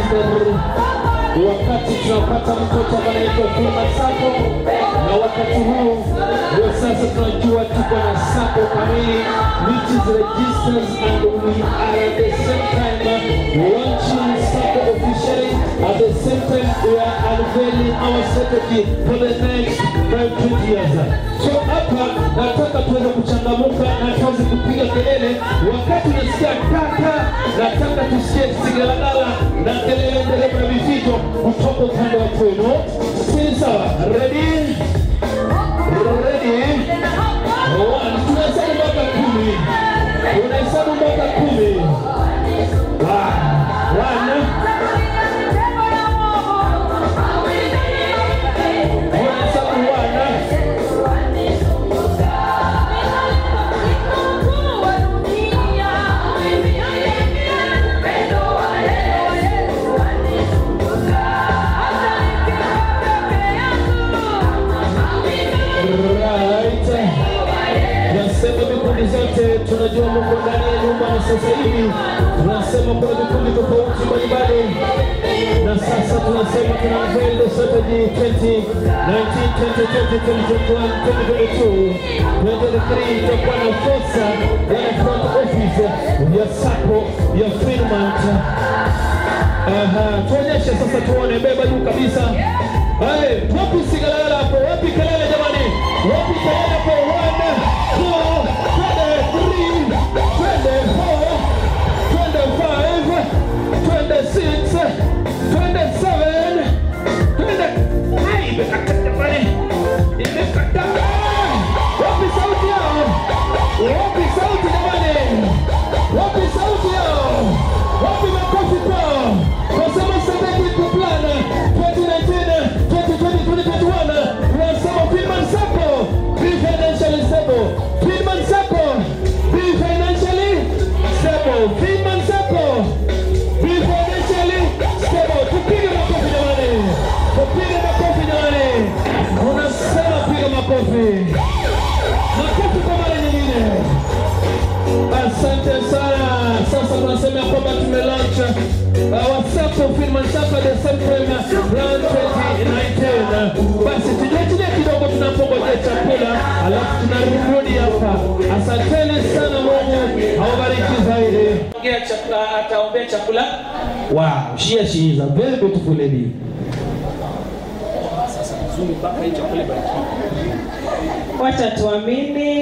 Pastor wakati tunapata mtoto ambaye anaitwa Kuma Sako, na wakati huu ndio sasa tunajua tuko na Sako kamili which is registers and we are at the same time launching Sako officially at the same time we are unveiling our strategy for the next 5 years. So hapa nataka tuweze kuchangamuka na tuweze kupiga kelele wakati unasikia kaka, nataka tusikie sigalagala na kelele nderemo na vifijo kutoka upande wa kwenu. Si sawa? Ready? Ready? One. Tunahesabu mpaka kumi. Unahesabu mpaka kumi. One. One. Unahesabu one. Right. Tunasema vikundi zote tunajua Mungu ndani ya nyumba na sasa hivi tunasema kuna vikundi tofauti mbalimbali na sasa tunasema tuna unveil the strategy 2019 2020 2021 2022 2023 itakuwa na fursa ya front office ya Sako ya Fremont Aha, tuonyeshe sasa tuone, beba juu kabisa. Hey, wapi sigalala hapo? Wapi kelele jamani? Wapi kelele hapo? One, two, twende three, twende four, twende five, twende six, twende seven, twende Ai, imekata jamani, imekata. Wapi sauti yao? Wapi sauti jamani? Wapi sauti yao? Wapi makofi kwao? Nasema strategic plan 2019, 2020, 2021. Tunasema Freeman Sacco, be financially stable. Freeman Sacco, be financially stable. Freeman Sacco, be financially stable. Tupige makofi jamani. Tupige makofi jamani. Unasema piga makofi. Makofi kwa mara nyingine. Asante sana. Sasa tunasema kwamba tumelaunch uh, WhatsApp Freeman Sacco the same time round 2019. Basi tujiachilie kidogo tunapongojea chakula, alafu tunarudi hapa. Asanteni sana, Mungu awabariki zaidi. Ongea chakula, ataombea chakula. Wow, she she is a very beautiful lady. Wacha tuamini,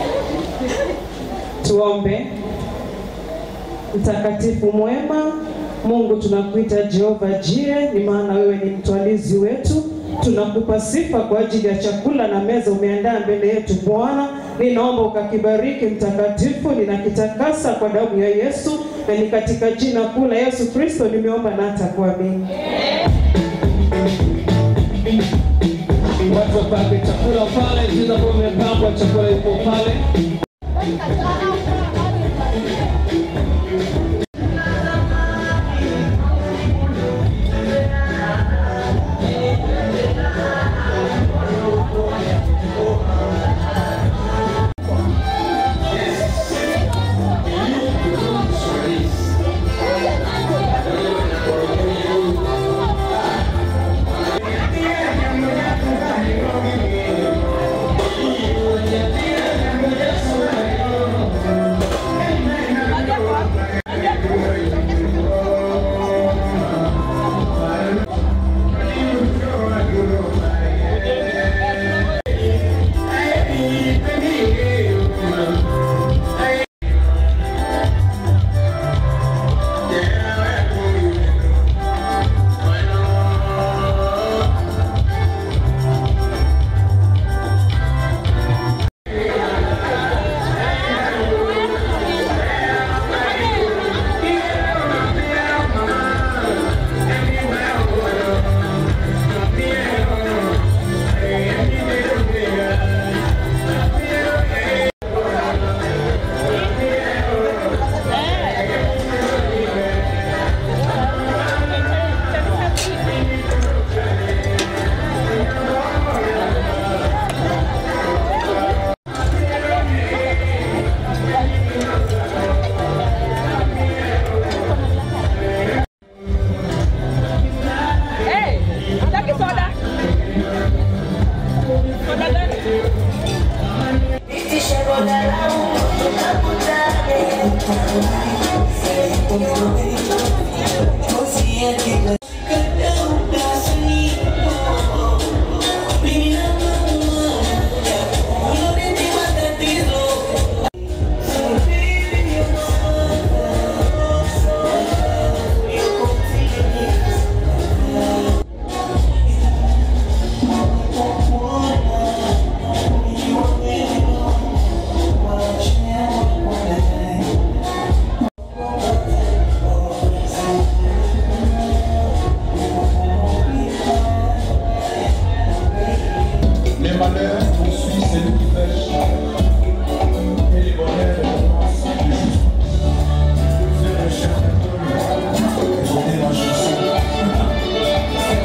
tuombe. Mtakatifu mwema, Mungu tunakuita Jehova Jire, ni maana wewe ni mtwalizi wetu. Tunakupa sifa kwa ajili ya chakula na meza umeandaa mbele yetu Bwana. Ninaomba ukakibariki mtakatifu, ninakitakasa kwa damu ya Yesu, na ni katika jina kuu la Yesu Kristo nimeomba na hata kuamini. Watu wapange chakula pale, jinsi ambavyo imepangwa, chakula ipo pale. Thank Les malheurs poursuivent celui qui pêche. Et les bonheurs commencent le juste. C'est le chef de peuple. Écoutez ma chanson.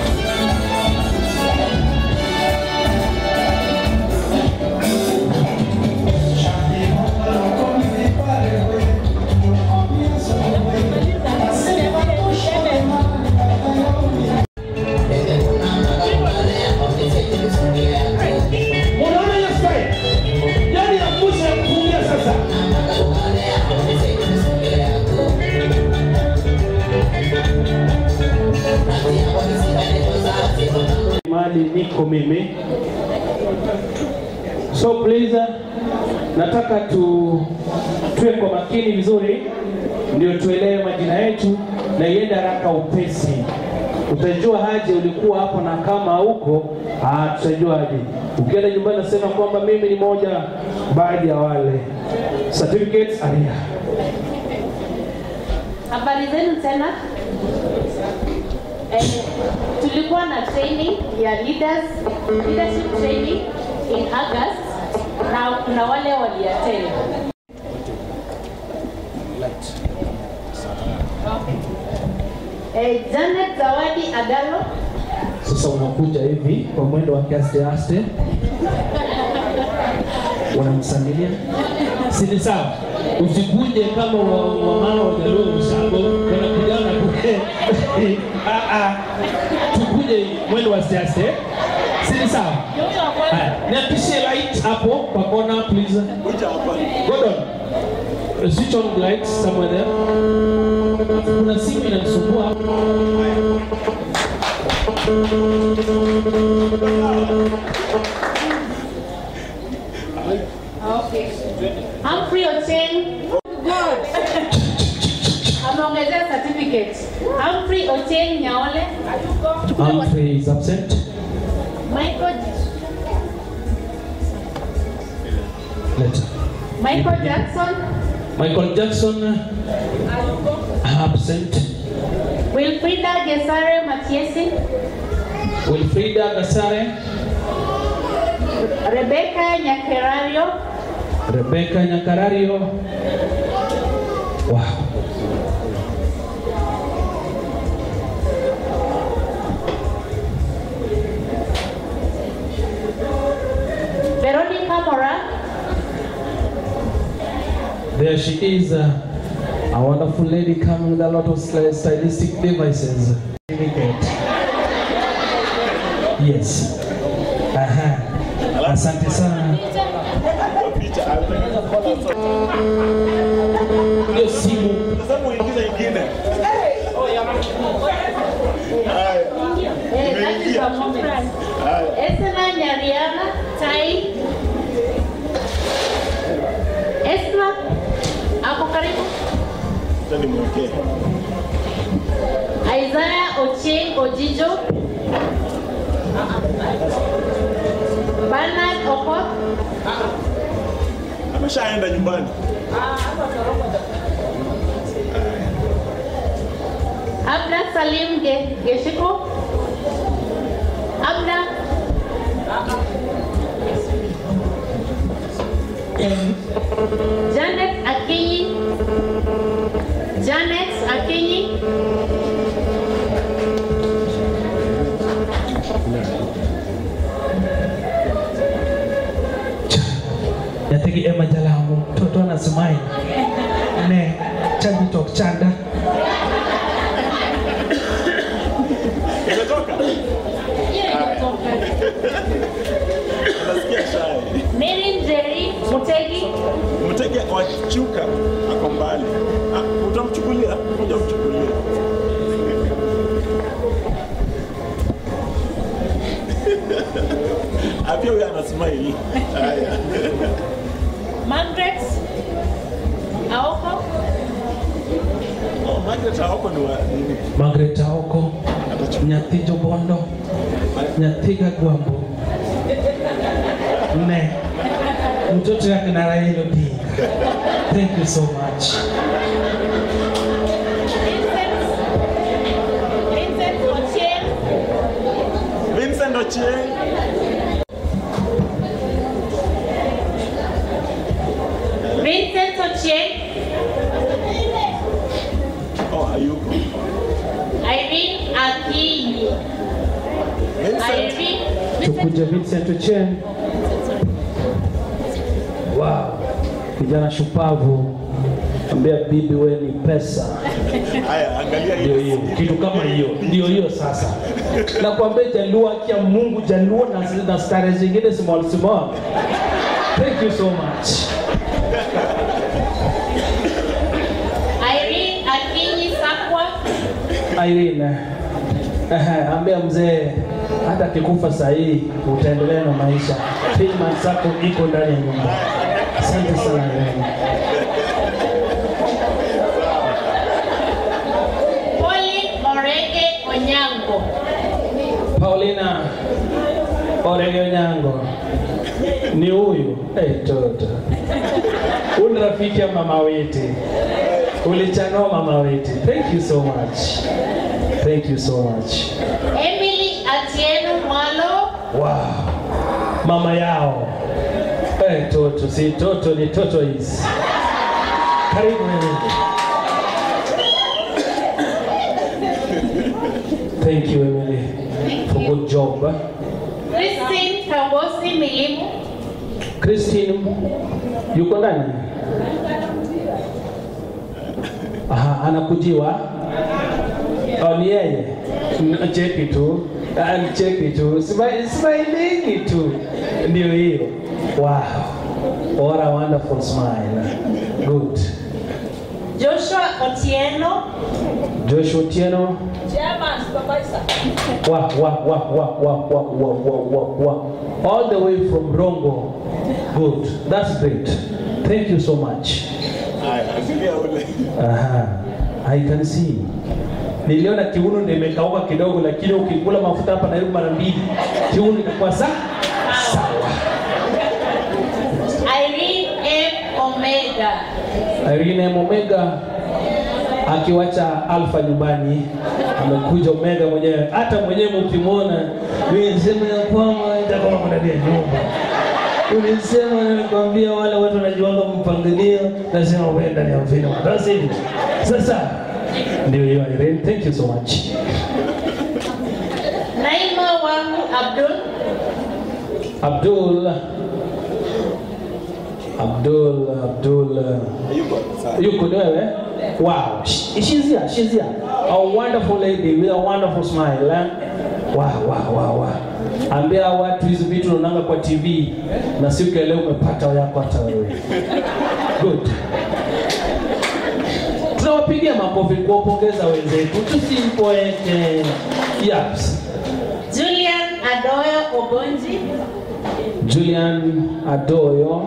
Unaona hiyo style? Yaani ya mwisho ya kufungia sasa. Mahali niko mimi. So please nataka tu tuwe kwa makini vizuri ndio tuelewe majina yetu na iende haraka upesi. Utajua haje ulikuwa hapo na kama huko ah, tutajua haje. Ukienda nyumbani nasema kwamba mimi ni moja baadhi ya wale. Certificates aria. Habari zenu tena. Eh, tulikuwa na training ya leaders, leadership training in August na kuna wale waliattend. Eh, Janet Zawadi Agalo Sasa unakuja hivi kwa mwendo wa kiaste aste, unamsangilia, si ni sawa? Usikuje kama wa, wa mama wa Jaluo msako wanakujana kule. Ah, ah. Tukuje mwendo wa aste aste, si ni sawa? Haya, niakishie light hapo kwa kona please. Gordon, switch on lights somewhere there. Kuna simu inanisumbua Humphrey Ochieng ameongezea certificate. Humphrey Ochieng Nyaole, Humphrey is absent. Michael Letter. Michael Jackson, Michael Jackson absent. Wilfrida Gesare Matiesi, Wilfrida Gasare, Rebecca Nyakerario, Rebecca Nyakarario. Wow. Veronica Mora, There she is, uh, a wonderful lady coming with a lot of sty- stylistic devices. Certificate. Yes. Aha. Asante sana. Hiyo simu eh, that is a moment. Esna Nyariana Tai, Esna ako karibu. Isaiah Ochieng Ojijo, Bernard Okoth, ameshaenda nyumbani. Abda Salim Ge- Geshiko, Abda Janet Akinyi, Janet Akinyi, yategi ema jalamu mtoto anasemaje ne chaji tok chanda Umetoka? Nasikia shy. Machuka ako mbali. Ah, utamchukulia? Ngoja mchukulie. Ah, pia huyo ana smile. Haya. Margaret Aoko, Oh, Margaret hawako ni wa nini? Margaret Aoko, nyathi Jobondo, nyathi Gagwambo, ne mtoto yake na Raila Odinga. Thank you so much. Vincent, Vincent Ochieng, Vincent Ochieng. Vincent Ochieng, Oh, hayuko. Irene Akinyi, Vincent. Irene, Tukuje Vincent Ochieng. Wow, kijana shupavu, ambia bibi we ni pesa. Haya, angalia Ndio hiyo. hiyo kitu kama hiyo, ndio hiyo sasa. Nakwambia Jaluo, akia Mungu Jaluo na, na stare zingine small small. Thank you so much. Irene Akinyi Sakwa, Irene, ehe, ambia mzee hata akikufa saa hii utaendelea na maisha. Filman zako iko ndani ya nyumba. Asante sana Irene. Pauline Morege Onyango, Paulina Orege Nyango ni huyu hey, toto uni rafiki ya mama weti, ulichanua mama weti. Thank you so much, thank you so much. Emily Atieno Mwalo, Wow, mama yao hey, toto si toto ni toto hizi. Karibu Thank you Emily for good job. eh? Christine Kabosi Milimu, Christine yuko ndani? Aha, anakujiwa. Oh, ni yeye. N- Cheki tu. Ah, ni Cheki tu. Smi- Smiling tu. Ndio hiyo. Wow. What a wonderful smile. Good. Joshua Otieno, Joshua Tieno. Chairman Supervisor, Wa wa wa wa wa wa wa wa wa wa. All the way from Rongo. Good. That's great. Thank you so much. Haya, angalia ule. Aha, I can see. Niliona kiuno ndio imekauka kidogo, lakini ukikula mafuta hapa Nairobi mara mbili kiuno inakuwa sa sawa. Irene M. Omega, Irene M. Omega akiwacha Alpha nyumbani amekuja Omega mwenyewe. Hata mwenyewe mkimwona, mimi nisema ya kwamba itakuwa ndani ya nyumba. Ulisema nilikwambia wale watu wanajiwanga mpangilio, lazima uwe ndani ya mfino. That's it. Sasa ndio hiyo Irene, thank you so much. Naima wangu Abdul, Abdul Abdul Abdul Hayuko. Sawa. yuko ni wewe wow She- she's here she's here a wonderful lady with a wonderful smile eh? wow wow wow wow ambia watu hizi vitu unaonanga kwa TV na siku ya leo umepata yako hata wewe good tunawapigia makofi kuwapongeza wenzetu tusimpoeke yaps Julian Adoyo Ogonji, Julian Adoyo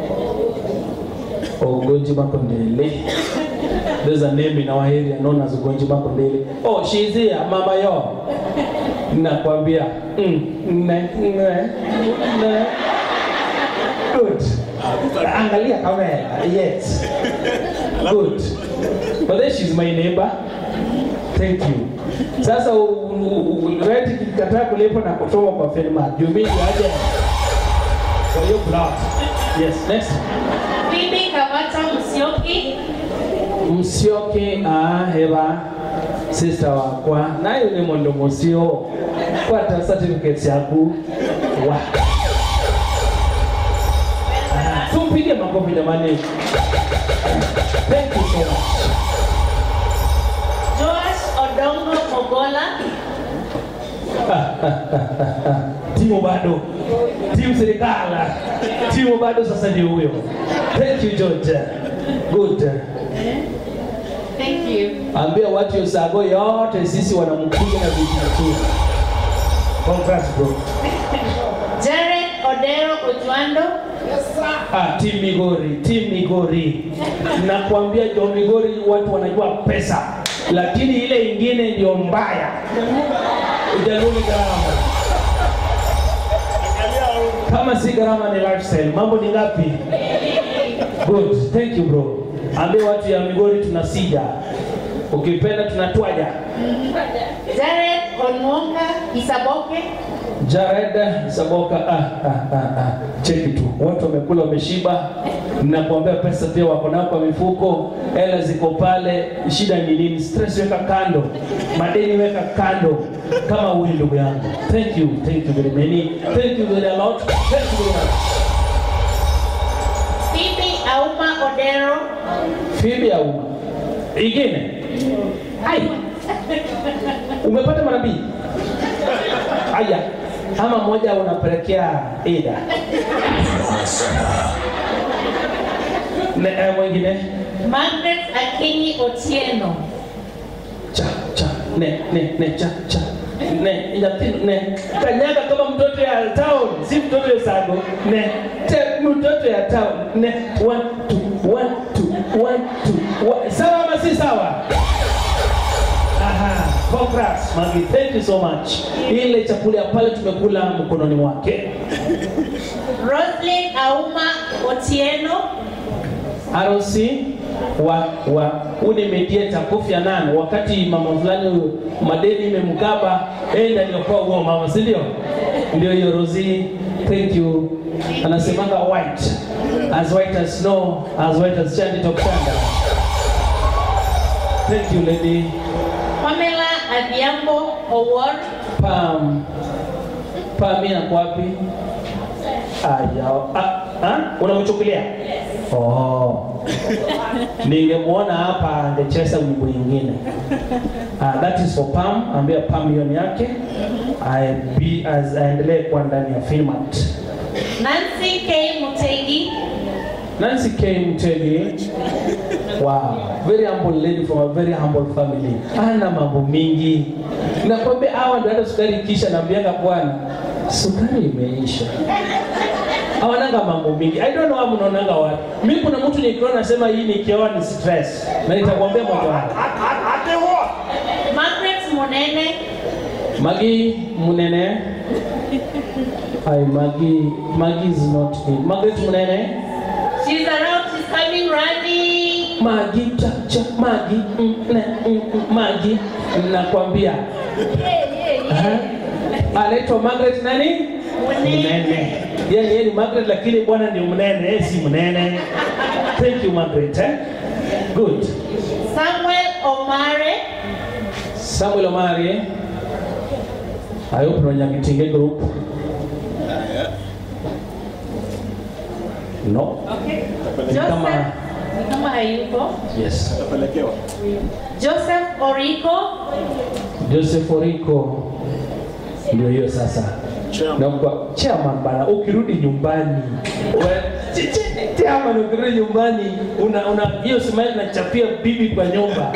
Ogonji Makondele. There's a name in our area known as Ogonji Makondele. Oh, she's here, Mama Yo. Nakwambia. Mm, ne, ne, ne. Good. Angalia kamera. Yes. Good. But then she's my neighbor. Thank you. Sasa u- u- u- rent ikikataa kulipa na kutoka kwa Felma. You mean aje? For your blood. Yes, next. Phoebe Kavata Musyoki, Msioki aheba sister wakwa nayo ni mondo musio kwata certificates yaku wa Ah, tumpige makofi jamani. Thank you so much. Joash Odongo Mogola, Timo bado timu serikala timu bado sasa ni huyo thank you George good Thank you. ambia watu ya Usago yote sisi wanamkuja na vitu nzuri congrats bro Jared Odero Ojwando. Ah, team Migori, team Migori. Nakwambia jo Migori watu wanajua pesa, lakini ile ingine ndio mbaya. Ujaluni gharama. Kama si gharama ni lifestyle. Mambo ni ngapi? Good. Thank you bro. Ambie watu ya Migori tunasija. Ukipenda tunatwaja. Jared Onwonga Isaboke. Jared Saboka, ah, ah, ah, ah. Cheki tu, watu wamekula wameshiba, nakuambia pesa pia wako nayo kwa mifuko, hela ziko pale. Shida ni nini? Stress weka kando, madeni weka kando, kama huyu ndugu yangu. Thank you, thank you very many, thank you very a lot, thank you very much. Phoebe Auma Odero. Fibi au ingine? Hai, umepata mara mbili? Haya, ama moja unapelekea Ida ne, eh, mwingine Margaret Akinyi Otieno. cha cha ne ne ne cha cha ne nyathino ne kanyaga kama mtoto ya town si mtoto ya sago ne te mtoto ya town ne one two one two one two one. sawa ama si sawa aha congrats magi thank you so much ile chakula ya pale tumekula mkononi mwake Roslyn Auma Otieno. harusi wa wa ule mediator Kofi Annan, wakati mama fulani huyu madeni imemkaba, yeye ndiye alikuwa huo mama, si ndio? Ndio hiyo Rosie, thank you. Anasemanga white as white as snow, as white as chandi tokutanda. Thank you lady Pamela Adhiambo Owor. Pam. Pam yako wapi? Aya, ah, ah, unamchukulia? Oh. Ningemwona hapa angecheza wimbo nyingine. Uh, that is for Pam, ambia Pam hiyo ni yake. I be as aendelee kuwa ndani ya Filmat. Nancy K. Mutegi. Nancy K. Mtegi. Wow, very humble lady from a very humble family. Ana mambo mingi. Nakwambia hawa ndio hata sukari kisha naambianga bwana, sukari imeisha. Hawananga mambo mingi. I don't know how mnaonanga watu. Mimi kuna mtu nikiona nasema hii nikioa ni stress. Na nitakwambia moja wapo. Margaret Munene. Magi Munene. Hi Magi. Magi is not in. Margaret Munene. She's around. She's coming running. Magi cha cha Magi mm, ne, mm, mm, Magi nakwambia. Aha. Anaitwa Margaret nani? Munene. Yaani yeye ni Margaret lakini bwana ndio mnene, yeye si mnene. Thank you Margaret. Eh? Good. Samuel Omare. Samuel Omari. I hope no Nyakitinge group. No. Ni Joseph. kama Ni kama hayuko. yes. Tapelekewa. Joseph Oriko. Joseph Oriko ndio hiyo sasa. Chairman. Na kwa chairman bana, ukirudi nyumbani we- ch- ch- chairman, ukirudi nyumbani una una hiyo smile nachapia bibi kwa nyumba.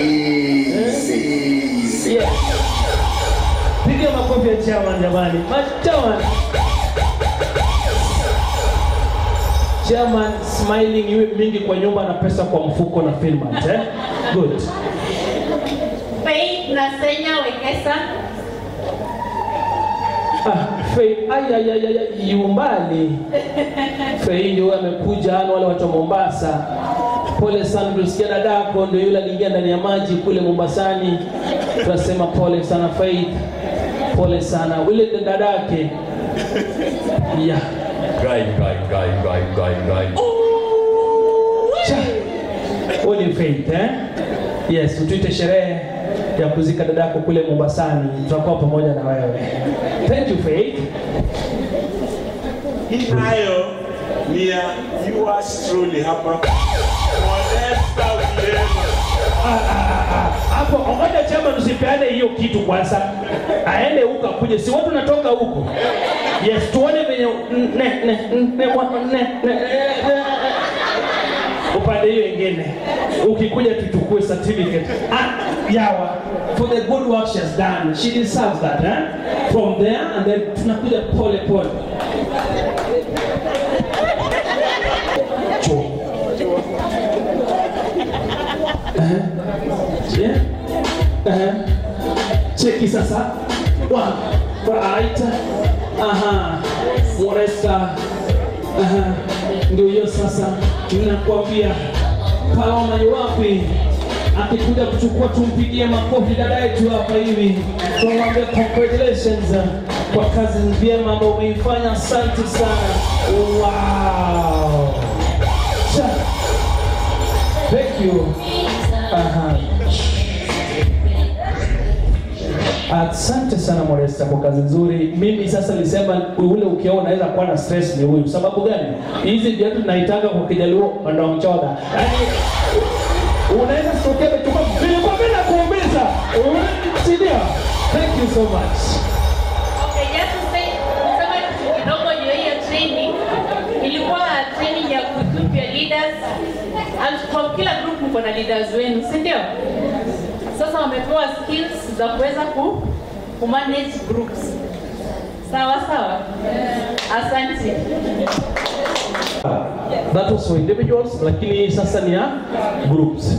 Yeah. Piga makofi ya chairman jamani. Ma- Chairman. Chairman smiling iwe mingi kwa nyumba na pesa kwa mfuko na filmat eh? Good. Faith Nasenya Wekesa. Ah, Fei, ay, ay, ay, ay, yumbali. Fei ndio amekuja hano wale watu wa Mombasa. Pole sana, tulisikia dadako ndio yule aliingia ndani ya maji kule Mombasani. Tunasema pole sana Faith, pole sana yule dadake. Yeah. Guy, guy, guy, guy, guy, guy. Cha. Huyu ni Faith eh? Yes, utuite sherehe ya kuzika dadako kule Mombasani. Tutakuwa pamoja na wewe. Thank you Faith. Hii nayo ni ya yours truly hapa. Modesta Wilema. hapo ngoja chama usipeane hiyo kitu kwanza aende huko akuje si watu natoka huko yes tuone venye venye ne, ne, ne, wa- ne, ne, ne, upande hiyo ingine ukikuja tuchukue certificate ah, yawa for the good work she has done she deserves that eh? from there and then tunakuja pole pole Cho. Eh? Yeah? Eh? cheki sasa One, right aha moresta aha ndio hiyo sasa ninakwambia Paloma ni wapi akikuja kuchukua tumpigie makofi dada yetu hapa hivi tumwambie congratulations uh, kwa kazi vyema ambayo umeifanya asante sana wow Cha. thank you aha Asante sana Modesta kwa kazi nzuri. Mimi sasa nilisema ule ukiona unaweza kuwa na stress ni huyu. Sababu gani? Hizi viatu tunaitanga kwa Kijaluo ndongchoda. Yaani unaweza sitokea umechukua nilikuwa mimi nakuumiza. Si ndio? Thank you so much. Okay, just to say, kusema kitu kidogo juu ya hiyo training. Ilikuwa training ya kuequip your leaders. And from kila group mko na leaders wenu, si ndio? Sasa wamepewa skills za kuweza ku, ku manage groups. Sawa sawa? Asante. That was for individuals lakini sasa ni ya groups.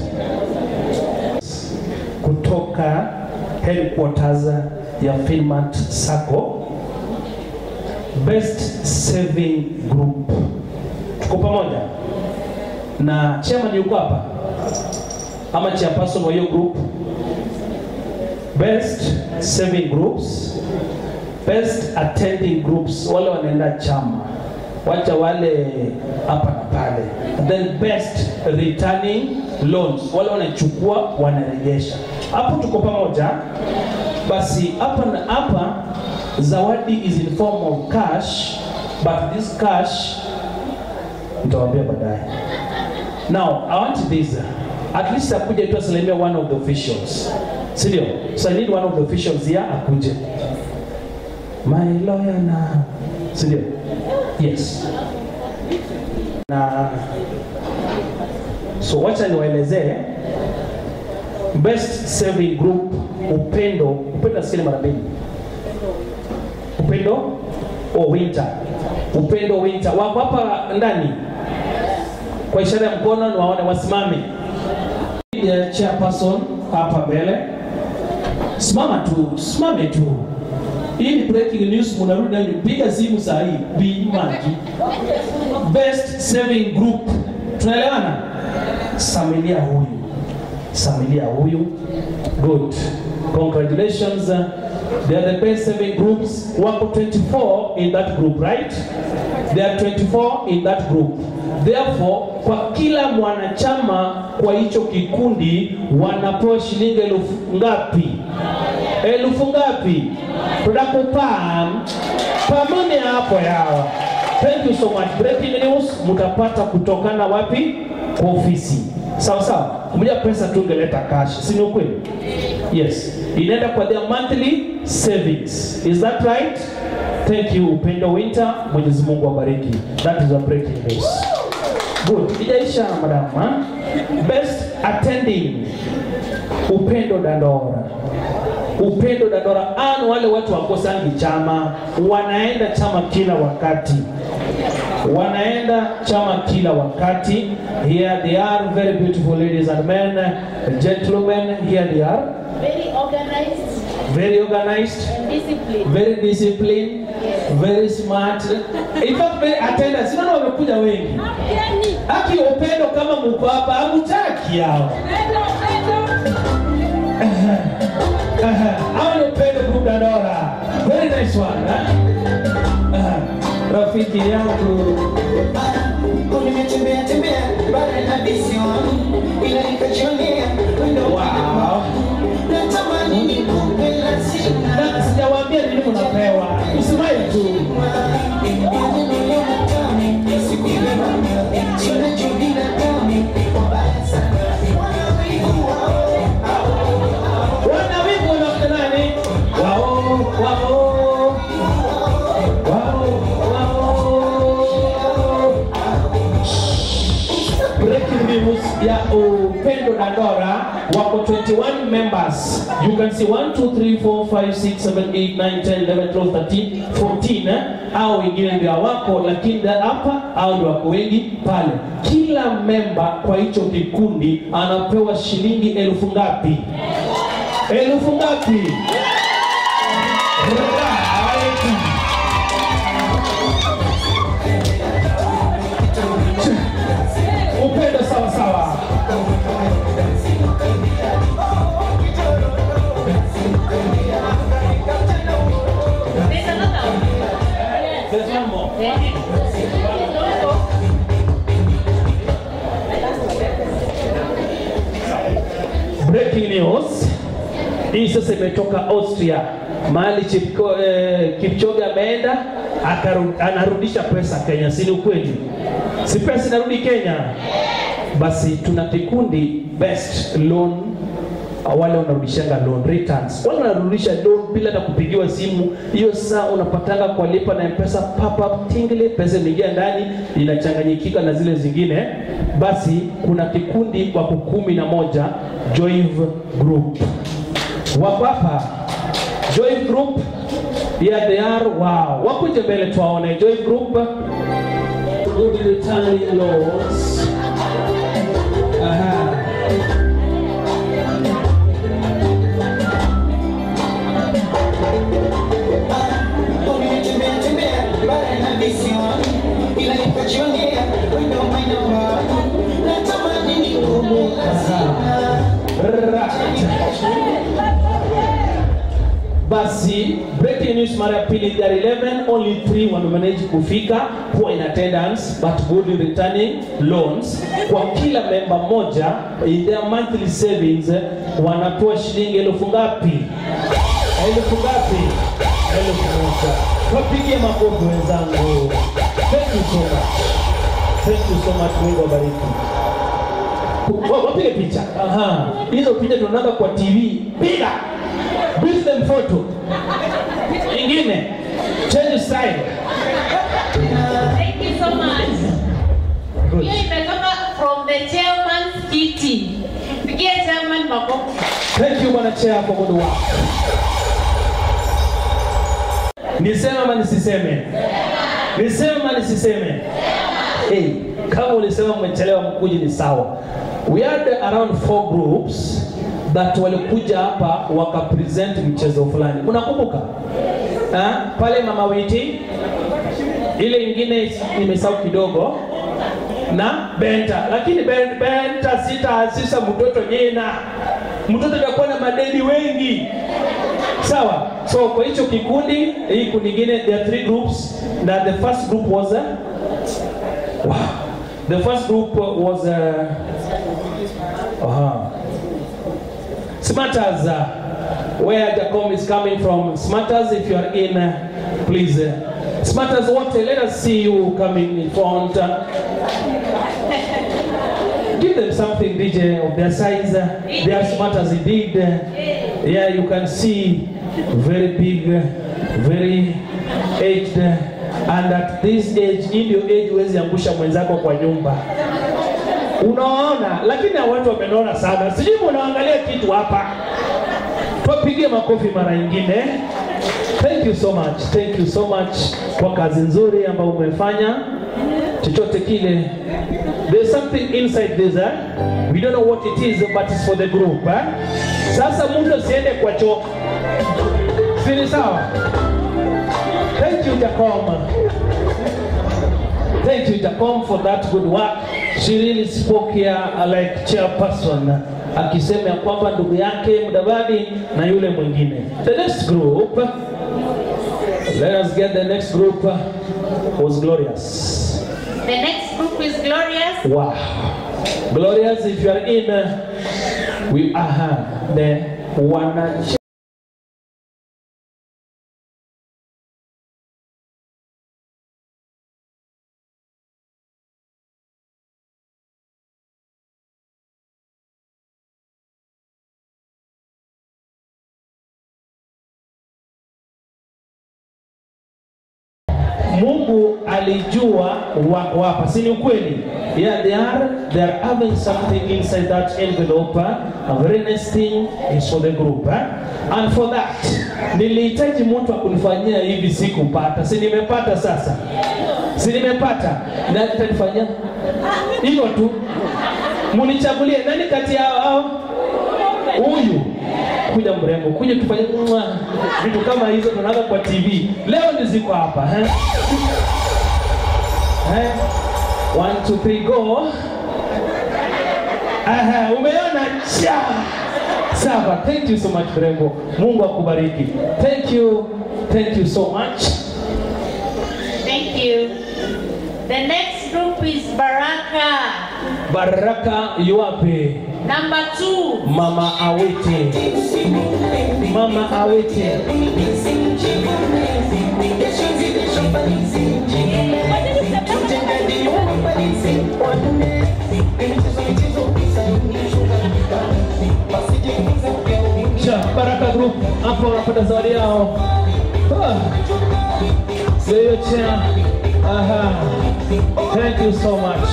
Kutoka headquarters ya Finmart Sacco Best Saving Group. Tuko pamoja? Na chairman yuko hapa? Ama chairperson wa hiyo group? Best Saving Groups, Best Attending Groups, wale wanaenda chama wacha wale hapa na pale. And then best returning loans, wale wanachukua wanarejesha. Hapo tuko pamoja. Basi hapa na hapa zawadi is in form of cash, but this cash nitawaambia baadaye. Now, I want this. At least akuje tu asilimia one of the officials. Si ndio? So I need one of the officials here akuje. My lawyer na si ndio? Yes. Na so wacha niwaelezee best saving group upendo upendo nasikia mara mbili upendo o winter upendo winter wako hapa ndani kwa ishara ya mkono ni waone wasimame ya chairperson hapa mbele simama tu simame tu hii ni breaking news mnarudi ndani piga simu saa hii Bi Magi best saving group tunaelewana samilia huyu samilia huyu good congratulations they are the best saving groups wako 24 in that group right there are 24 in that group therefore kwa kila mwanachama kwa hicho kikundi wanapewa shilingi elfu ngapi elfu ngapi tunakupam pamane hapo yawa thank you so much breaking news mtapata kutokana wapi kwa ofisi sawa sawa mja pesa tungeleta cash si ni ukweli yes inaenda kwa their monthly savings is that right thank you upendo winter mwenyezi mungu awabariki that is a breaking news good ijaisha madam ha? best attending upendo dandora upendo dandora an wale watu wakosangi chama wanaenda chama kila wakati wanaenda chama kila wakati here they are very beautiful ladies and men gentlemen here they are Very organized very organized and disciplined. very disciplined very smart in fact very attendant sinaona wamekuja wengi haki upendo kama mko hapa hamtaki hao hao ni upendo group dandora very nice one eh? Ah, rafiki yangu Nimetembea tembea bara na visiwani, ila nikajionea wendo wow. natamani nikupe la sina. Na sijawaambia nini mnapewa usimai tu wana wivu wanafanya nani wao wao wao wao ya Upendo Dandora wako 21 members. You can see 1 2 3 4 5 6 7 8 9 10 11 12 13 14 eh? au wengine ndio hawako, lakini da- hapa au ndio wako wengi pale. Kila memba kwa hicho kikundi anapewa shilingi elfu ngapi? Elfu ngapi? Right. Upendo sawa sawa. There's another one. There's one more. Breaking news. Hii sasa imetoka Austria. Mahali Chipko, eh, Kipchoge ameenda akaru- anarudisha pesa Kenya, si ni ukweli? Si pesa inarudi Kenya? Basi tuna kikundi best loan wale wanarudishanga loan returns, wale wanarudisha loan bila hata kupigiwa simu. Hiyo saa unapatanga kwa lipa na mpesa pop up tingly, pesa imeingia ndani, inachanganyikika na zile zingine. Basi kuna kikundi wako kumi na moja Joive Group wako hapa Joive Group, yeah they are. Wow, wakuje mbele tuwaone Joive Group, good returning loans. Aha. Umetembea tembea bara na visiwani, ila nikajionea wendo maina wangu, natamani nikumbuka sana. Basi breaking news mara ya pili there are 11 only 3 wamemanage kufika kuwa in attendance but good returning loans kwa kila memba moja in their monthly savings eh, wanatoa shilingi elfu ngapi? Elfu ngapi? Elfu moja. Wapigie makofi wenzangu. Thank you so much. Thank you so much. Mungu awabariki. Wa- wapige picha. Aha. Hizo picha tunaona kwa TV. Piga. Beat them photo. Ingine. Change style. Thank you so much. Good. Hiyo imetoka from the chairman's kiti. Pigia chairman makofi. Thank you Bwana Chair for good work. Niseme ama nisiseme? Niseme ama nisiseme? Hey, kama ulisema mmechelewa mkuji ni sawa. We had around four groups that walikuja hapa wakapresent mchezo fulani. Unakumbuka? Ha? Pale Mama Witi ile ingine nimesahau kidogo na Benta, lakini Ben- Benta sitaasisa mtoto jina, mtoto atakuwa na madeni wengi sawa. So kwa hicho kikundi, hii kundi ingine, there are three groups, na the first group was uh, wow. The first group was uh, uh, Smarters, uh, where Jacom is coming from. Smarters, if you are in, uh, please. Uh, Smarters, what? Let us see you coming in front. Uh, give them something, DJ, of their size. Uh, they are smart as indeed. Uh, yeah, you can see very big, uh, very aged. uh, and at this age, in your age, huwezi angusha mwenzako kwa nyumba. Unaona, lakini hao watu wamenona sana. Sijui munaangalia kitu hapa. Tuwapigie makofi mara nyingine. Thank you so much. Thank you so much kwa kazi nzuri ambayo umefanya. Chochote kile. There's something inside this, eh? We don't know what it is, but it's for the group, eh? Sasa mtu asiende kwa choo. Si ni sawa? Thank you, Jacom. Thank you, Jacom, for that good work. She really spoke here uh, like chairperson akisema ya kwamba ndugu yake Mudavadi na yule mwingine. The next group, let us get the next group, uh, was glorious. The next group is Glorious. Wow. Glorious, if you are in, uh, we are the one. Mungu ali alijua wako hapa, si ni ukweli? Yeah, they are they are having something inside that envelope. A very nice thing is for the group. Eh? And for that, nilihitaji mtu akunifanyia hivi, sikupata. Si nimepata sasa? Si nimepata? Na nitanifanyia hivyo tu. Munichagulie nani kati yao hao? Huyu kuja mrembo, kuja tufanye mwa vitu kama hizo tunaanza kwa TV. Leo ndio ziko hapa eh? Eh? One, two, three, go. Aha, umeona cha. Sawa, thank you so much mrembo. Mungu akubariki. Thank you. Thank you so much. Thank you. The next group is Baraka. Baraka yuwape? Number two. Mama Awete. Mama Awete. Cha, Baraka Group hapo wanapata zawadi yao. Ah. Ndio hiyo cha. Aha. Thank you so much.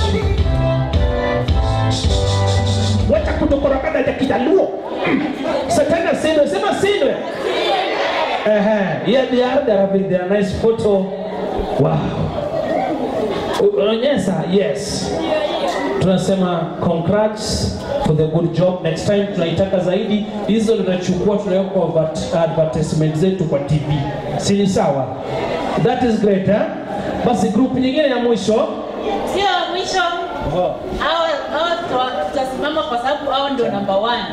Wacha kutokorokana ya kijaluo. Satana sindwe, sema sindwe. Ehe, yeah, they are, they are having their nice photo. Wow. Unaonyesha? Yes. Tunasema congrats for the good job. Next time tunaitaka zaidi. Hizo tunachukua tunaweka kwa advert- advertisement zetu kwa TV. Si ni sawa? That is great, eh? Basi group nyingine ya mwisho. Sio mwisho. Hao hao tuta- tutasimama kwa sababu hao ndio number one.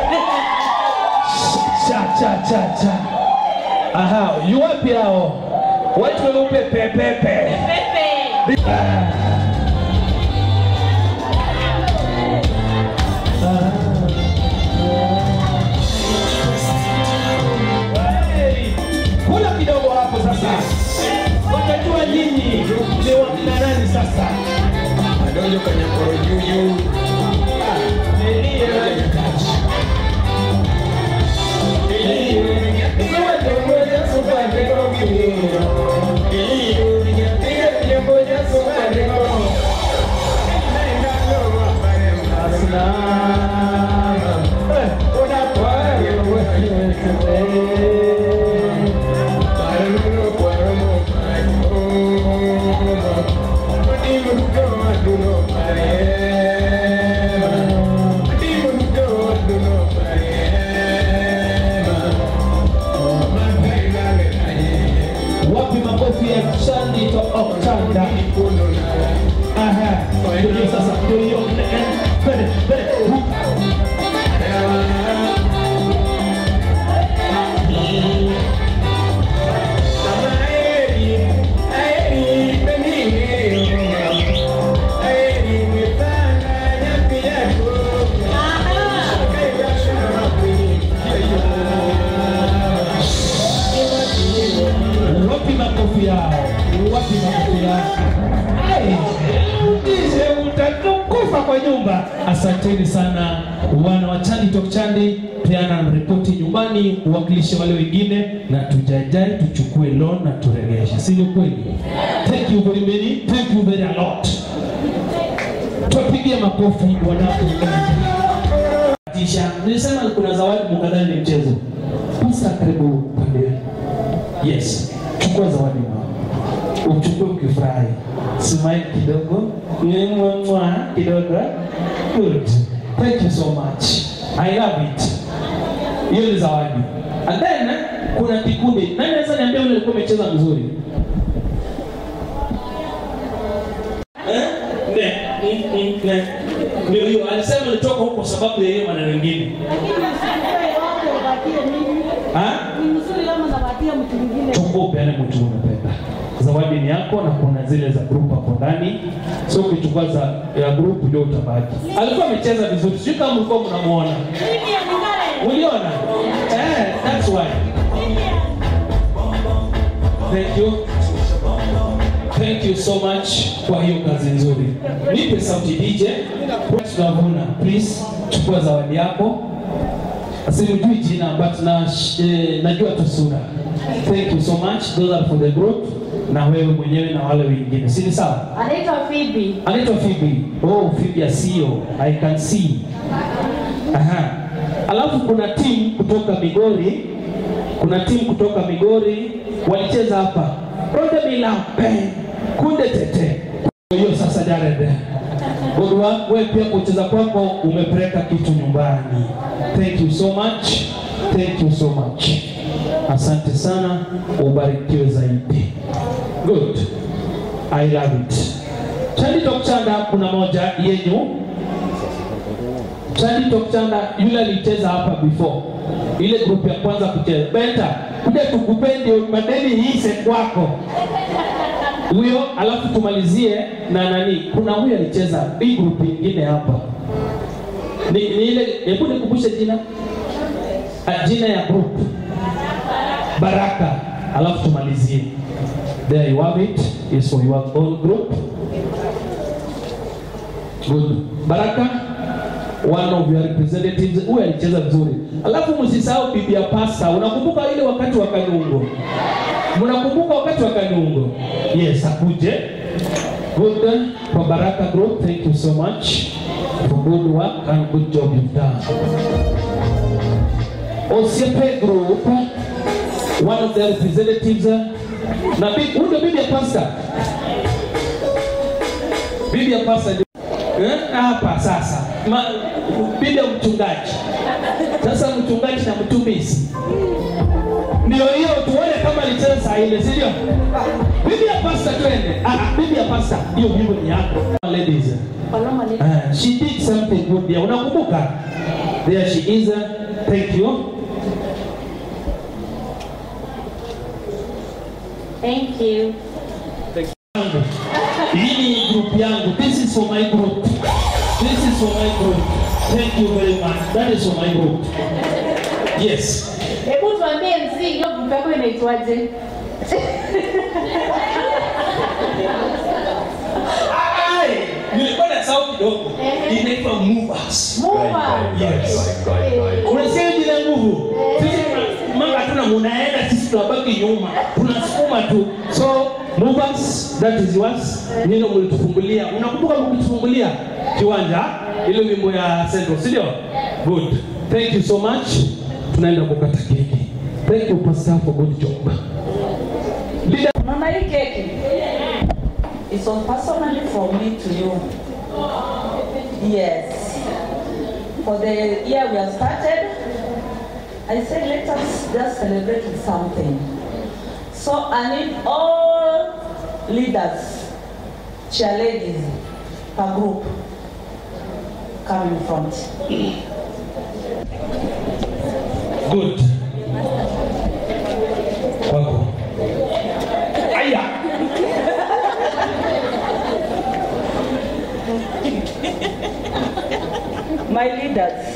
Cha cha cha cha. Aha, yu wapi hao? Watu weupe pepepe. Pepe. Hey, Kula kidogo hapo sasa. Watajua nyinyi ni wakina nani sasa. Adonjo kanyakoro juju. Wapi makofi ya Shani to Oktanda? Aha, ndio hiyo sasa, ndio hiyo. Mbele, mbele, ruka. Wapi makofi yao? Wapi makofi yao? Ai, Ndize utakufa kwa nyumba. Asanteni sana wana wa Chandi Talk Chandi, peana ripoti nyumbani, uwakilishe wale wengine, na tujajai tuchukue loan na turegeshe, si ni kweli? Thank you very many, thank you very a lot. Tuwapigie makofi wanapoenda tisha. Nilisema kuna zawadi mukadhani ni mchezo. Pasta, karibu pande. Yes, chukua zawadi mama, uchukue ukifurahi, smile kidogo, mwa kidogo. Good, thank you so much, I love it. Hiyo ni zawadi. And then kuna kikundi. Nani anaweza niambia yule alikuwa amecheza vizuri? Eh? Ne, mm, mm, ne. Ndio hiyo alisema nilitoka huko kwa sababu ya hiyo maneno mengine. Ah? chukua upeane mtu unapenda. Zawadi ni yako na kuna zile za group hapo ndani, so ukichukua za ya group ndio utabaki. Alikuwa amecheza vizuri, sijui kama mlikuwa mnamuona, uliona? Eh, that's why. Thank you. Thank you so much kwa hiyo kazi nzuri. Nipe sauti DJ. Tunavuna. Please chukua zawadi yako. Simjui jina but na, eh, najua tu sura. Thank you so much. Those are for the group. na wewe mwenyewe na wale wengine, si ni sawa? Anaitwa Phoebe. anaitwa Phoebe. Oh, Phoebe Asio. I can see. Aha. Alafu kuna timu kutoka Migori, kuna timu kutoka Migori walicheza hapa. Ronde Milambe, Kunde Tete. Hiyo sasa Jared. Godwa, wewe pia kucheza kwako umepeleka kitu nyumbani. Thank you so much. Thank you so much. Asante sana, ubarikiwe zaidi. Good. I love it. Chandi Tokchanda kuna moja yenyu. Chandi Tokchanda yule alicheza hapa before. Ile group ya kwanza kucheza. Benta, kuja tukupende madeni hii kwako. Huyo alafu tumalizie na nani? Kuna huyo alicheza hii group nyingine hapa. Ni, ni ile hebu nikumbushe jina. Ah, jina ya group. Baraka. Alafu tumalizie. There you have it. Is for your own group. Good. Baraka, one of your representatives, huyu alicheza vizuri. Alafu msisahau bibi ya pasta. Unakumbuka ile wakati wa Kanungo? Mnakumbuka wakati wa Kanungo? Yes, akuje. Good. For Baraka Group, thank you so much for good work and good job you've done. Osiepe Group, one of the representatives, na bibi, huyu ndio bibi ya pasta. Bibi ya pasta ndio- Eh, hapa sasa Ma, bibi ya mchungaji sasa mchungaji na mtumishi ndio hiyo tuone kama alicheza saa ile si ndio bibi ya pasta twende ah, ah, bibi ya pasta hiyo wimbo ni yako ladies Paloma ni Ah, she did something good there unakumbuka there she is thank you Thank you. yangu. Hii ni group yangu. This is for my group. This is for my group. Thank you very much. That is for my group. Yes. Hebu tuambie MC hiyo group yako inaitwaje? Ai, nilikuwa na sauti kidogo. Inaitwa movers. Mova. Yes. Eh, Unasikia jina nguvu? Sisi mama tuna munaenda sisi tunabaki nyuma. Tunasukuma tu. So movers that is yours. Nino mlitufungulia. Unakumbuka mlitufungulia kiwanja ile wimbo ya Central, si ndio? Good. Thank you so much. Tunaenda kukata keki. Thank you pastor for good job. Leader Mama, hii keki is on personally from me to you. Yes. For the year we have started, I said let us just celebrate with something. So I need all leaders, cheerleaders per group come in front. Good. Kwako. Aya. My leaders,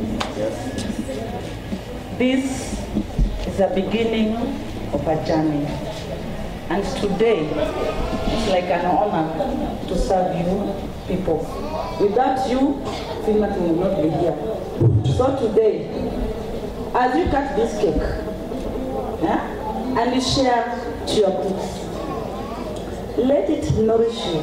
this is the beginning of a journey. And today, it's like an honor to serve you people. Without you, Finland will not be here. So today, as you cut this cake, yeah, and you share to your groups, let it nourish you.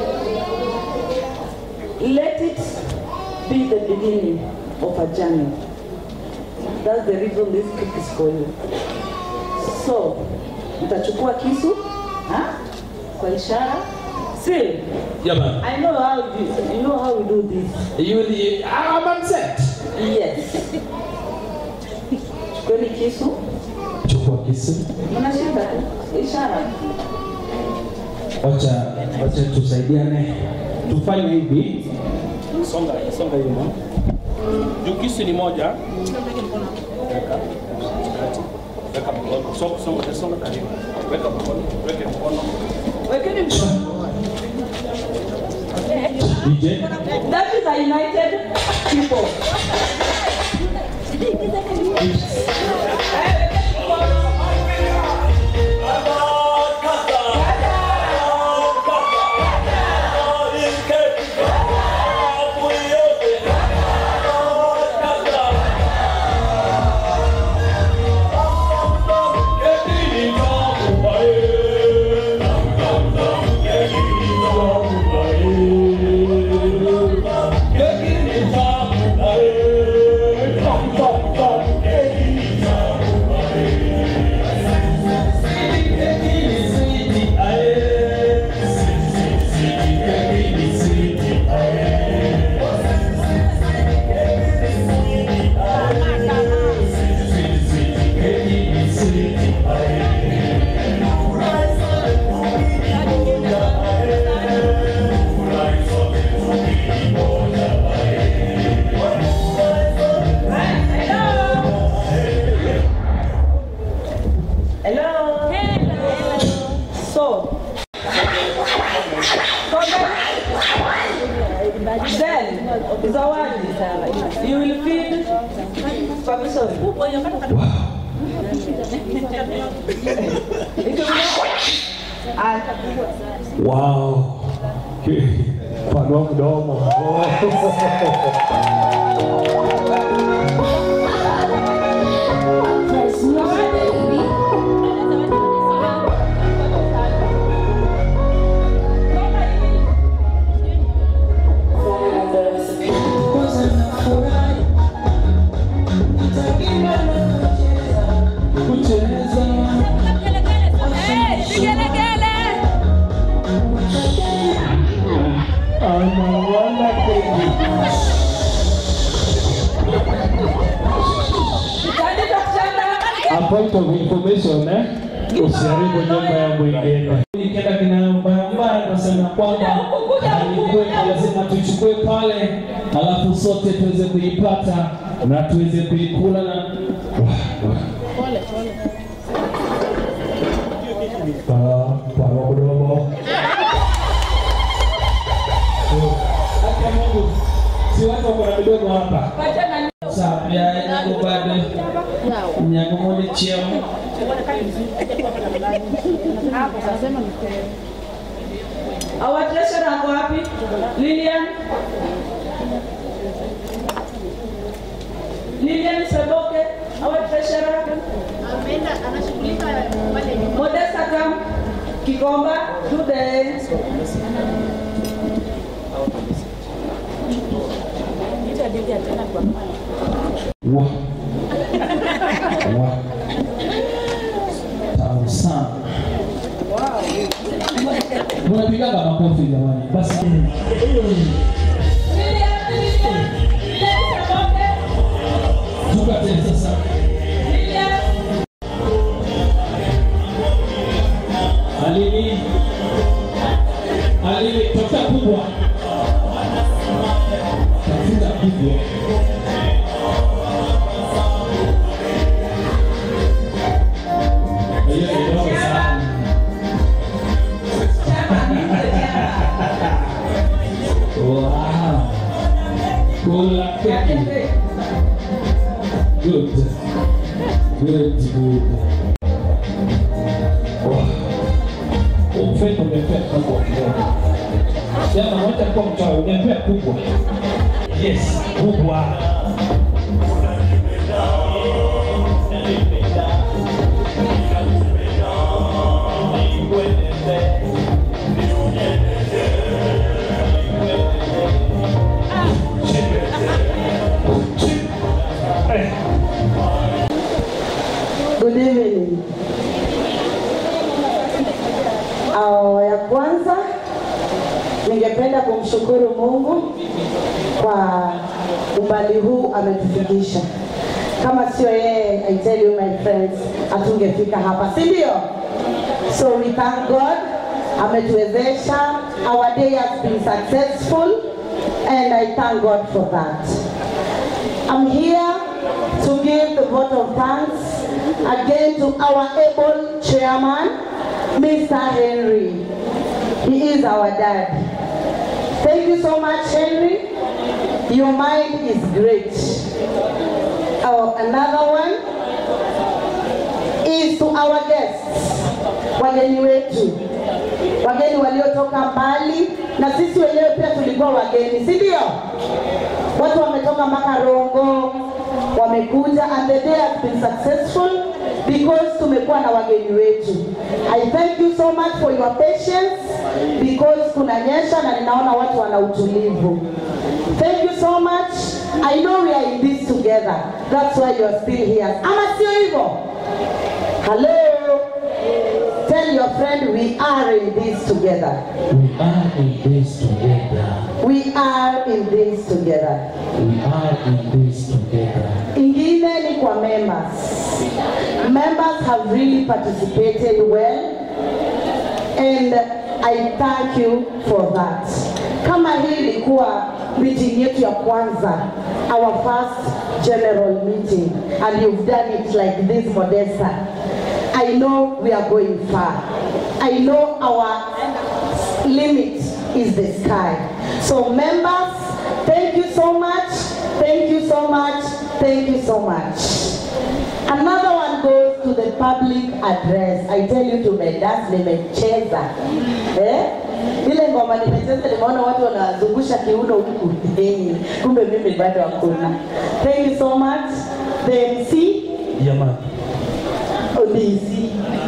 Let it be the beginning of a journey. That's the reason this cake is for you. So, mtachukua kisu ha? kwa ishara. See, Jamani. I know how you, you know how we do this. You, you, I'm upset. Yes. Chukueni kisu, Chukua kisu. mnashika tu ishara. Wacha wacha tusaidiane. Tufanye hivi. Songa, songa nyuma. Juu kisu ni moja. Weka. Kati. Weka mkono. Songa, songa, songa karibu. Weka mkono. Weke mkono. Wekeni mkono. DJ. That is a united people. Thank you. Zawadi. You will feed Pamisori. Wow. Panua mdomo. Kucheza. Anawana kweli. A point of information eh? Usiharibu nyumba ya mwingine. Nikienda kinambaya nasema kwamba alikuwa lazima tuchukue pale, alafu sote tuweze kuipata na tuweze kuikula na Pa- panua mdomo. Hata Mungu si watu wako na midomo hapa. Sawa, ya yangu bado nyango moja chiemo. Our treasurer ako wapi? Lilian? Lilian Saboke, our treasurer. Modesta come. Kikomba, do the Wa. Wa. Tamu sana. Mnapigaga makofi jamani. Basi tukate sasa. Alini Alini tafuta kubwa. Tafuta kubwa. Hiyo ni ndogo sana. Wow. Kula keki. Good. Good, good. Wow. Umfendo umepea kubwa kidogo. Jana moja kwa mchawi umepea kubwa. Yes, kubwa. Good evening. Awa ya kwanza ningependa kumshukuru Mungu kwa umbali huu ametufikisha. Kama sio yeye, I tell you my friends, hatungefika hapa, si ndio? So we thank God ametuwezesha. Our day has been successful and I thank God for that. I'm here to give the vote of thanks again to our able chairman, Mr. Henry. He is our dad. Thank you so much, Henry. Your mind is great. Oh, another one is to our guests, wageni wetu, wageni waliotoka mbali, na sisi wenyewe pia tulikuwa wageni, si ndio? Watu wametoka mpaka Rongo, wamekuja and the day has been successful because tumekuwa na wageni wetu. I thank you so much for your patience because kunanyesha na ninaona watu wana utulivu. Thank you so much. I know we are in this together. That's why you are still here. Ama sio hivyo? Hello. Tell your friend we are in this together. We are in this together. We are in this together. We are in this together. Ingine ni kwa members. Members have really participated well and I thank you for that. Kama hii ilikuwa meeting yetu ya kwanza, our first general meeting and you've done it like this Modesta. I know we are going far. I know our limit is the sky. So members, thank you so much. Thank you so much. Thank you so much. Another one goes to the public address. I tell you tumedance nimecheza. Eh? Ile ngoma nimecheza nimeona watu wanazungusha kiuno huku. Eh, Kumbe mimi bado hakuna. Thank you so much. The MC Jamani. ODC.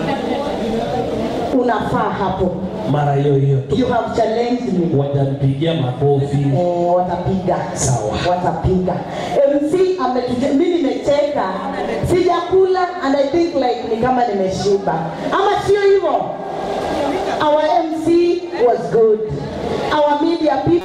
Unafaa hapo. Mara hiyo hiyo tu. You have challenged me. Watanipigia makofi. Eh, watapiga Sawa. watapiga mc ametuje mi nimecheka sijakula and i think like ni kama nimeshiba ama sio hivyo our mc was good our media people